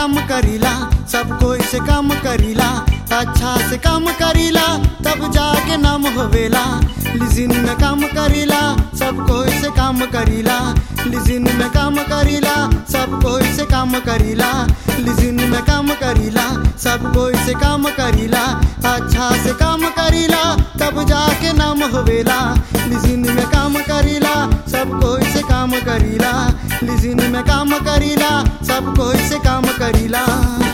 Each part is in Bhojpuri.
काम करीला सब कोई से काम करीला अच्छा से काम करीला तब जाके नाम होवेला लिजिन में काम करीला सब कोई से काम करीला लिजिन में काम करीला सब कोई से काम करीला लिजिन में काम करीला सब कोई से काम करीला अच्छा से काम करीला तब जाके नाम होवेला लिजिन में काम करीला सब कोई से काम करीला लिजिन में काम करीला सब कोई से काम करीला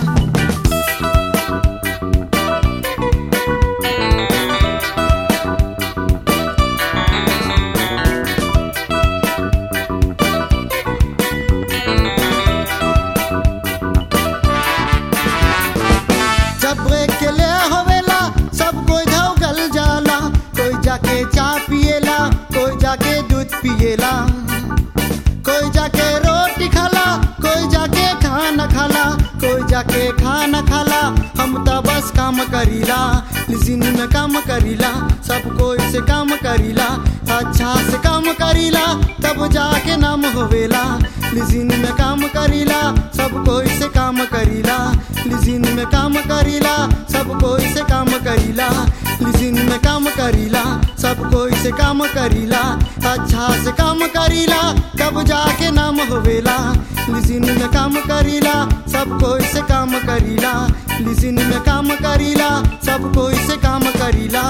जब ब्रेक के ले होवेला सब कोई धौगल जाला कोई जाके चाय पिएला कोई जाके दूध पिएला कोई जाके रोटी खाला कोई जाके खाना खाला कोई जाके खाना खाला हम तो बस काम करीला लिजिन में काम करीला सब कोई से काम करीला अच्छा से काम करीला तब जाके नाम होवेला लिजिन में काम करीला सब कोई से काम करीला लिजिन में काम करीला सब कोई से काम करीला लिजिन में काम करीला सब कोई से काम करीला अच्छा से काम करीला तब जाके नाम होवेला लिजिन में काम करीला सब कोई से काम करीला लिजिन में काम करीला सब कोई से काम करीला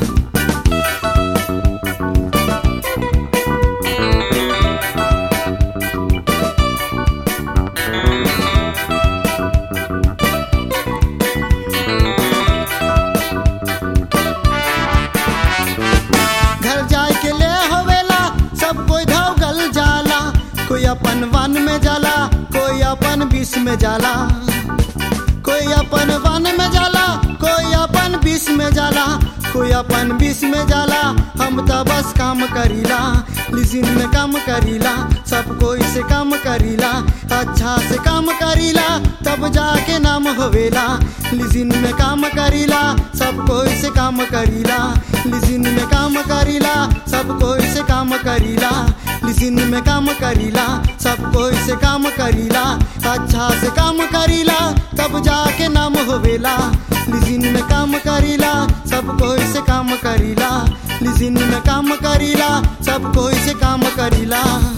घर जाए के ले होवेला सब कोई धौगल जाला कोई अपन वन में जाला कोई अपन विष में जाला कोई अपन वन में जाला कोई अपन विष में जाला कोई अपन विष में जाला हम तो बस काम करीला लिजिन में काम करीला सब कोई से काम करीला अच्छा से काम करीला तब जाके नाम होवेला लिजिन में काम करीला सब कोई से काम करीला लिजिन में काम करीला सब कोई से काम करीला लिजिन में काम करीला सब कोई से काम करीला अच्छा से काम करीला तब जाके नाम होवेला लिजिन में काम करीला सब कोई से काम करीला लिजिन में काम करीला सब कोई से काम करीला